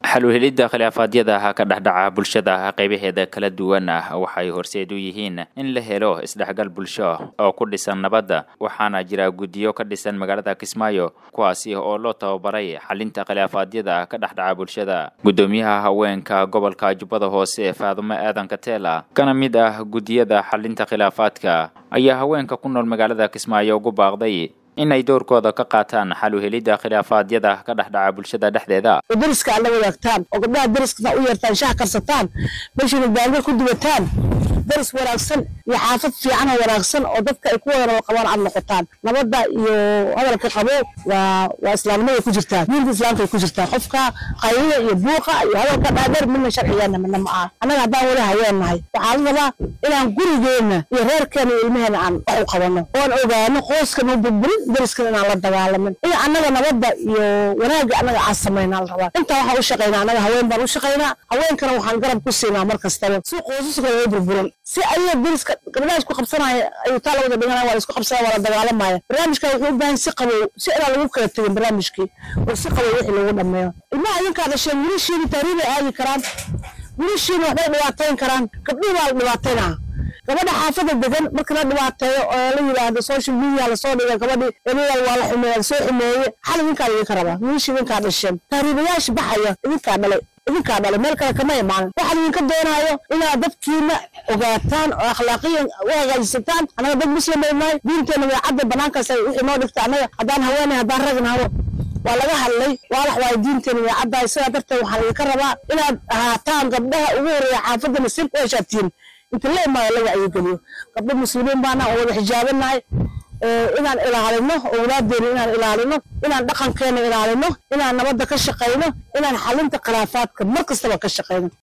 xal u helidda khilaafaadyada ka dhexdhaca bulshada qaybaheeda kala duwan waxay horseed u yihiin in la helo isdhexgal bulsho oo ku dhisan nabadda waxaana jira guddiyo ka dhisan magaalada kismaayo kuwaasi oo loo tababaray xalinta khilaafaadyada ka dhexdhaca bulshada guddoomiyaha haweenka gobolka jubbada hoose faadumo aadan kateela kana mid ah guddiyada xalinta khilaafaadka ayaa haweenka ku nool magaalada kismaayo ugu baaqday in ay doorkooda ka qaataan xal u helidda khilaafaadyada ka dhexdhaca bulshada dhexdeeda oo deriska aad la wadaagtaan oo gabdhaha deriskana u yeertaan shaah karsataan meeshiina baangar ku dubataan deris wanaagsan iyo xaafad fiican oo wanaagsan oo dadka ay ku wada nabad qabaan aad noqotaan nabadda iyo hadalka qabo waa waa islaamnimada ku jirtaa diinta islaamka ay ku jirtaa qofka qaylida iyo buuqa iyo hadalka dhaadheer midna sharcigeena midna ma aha annaga haddaan wali haweennahay waxaa la rabaa inaan gurigeenna iyo reerkeena iyo ilmaheena aan wax u qabanno oon ogaano qoyskana burburin deriskana inaan la dagaalamin in annaga nabadda iyo wanaagga annaga aan samaynaa la rabaa intaa waxaan u shaqaynaa annaga haween baan u shaqaynaa haweenkana waxaan garab ku siinaa mar kastaba si qoysaskooda ay burburin si ayaga deriska gabdhaha isku qabsanaya ayuu taa lawada dhiganaya waa la isku qabsanaya waa la dagaalamaya barnaamijka wuxuu u baahan si qabow si inaan lagu kala tegin barnaamijkii oo si qabow wixii lagu dhameeyo ilmaha idinkaa dhasheen wiilashiini taariibay aadi karaan wiilashiini waxbay dhibaatayn karaan gabdhihi baa la dhibaataynaa gabadha xaafada degan marka la dhibaateeyo oo la yidhaahdo social media lasoo dhiga gabadhi ebeyaal waa la xumeeya lasoo xumeeye xal idinkaa idinka rabaa wiilashii idinkaa dhasheen taariibayaasha baxaya idinkaa dhalay idinkaa dhalay meel kale kama imaanin waxaan idinka doonaayo inaad dadkiina ogaataan oo akhlaaqiyan u hagaajisataan annaga dad muslim bay nahay diinteena way cadda banaankaas wixii noo dhigta annaga haddaan haweenay haddaan ragnahabo waa laga hadlay waalax waayo diinteena way caddahay sidaa darteed waxaan idinka rabaa inaad ahaataan gabdhaha ugu horeeya xaafadda nasiibka u heshaabtiin inta la imaado laga ayogeliyo gabdho muslimiin baana oo wada xijaabanahay inaan ilaalino owlaadeena inaan ilaalino inaan dhaqankeena ilaalino inaan nabadda ka shaqayno inaan xalinta khilaafaadka mar kastaba ka shaqayno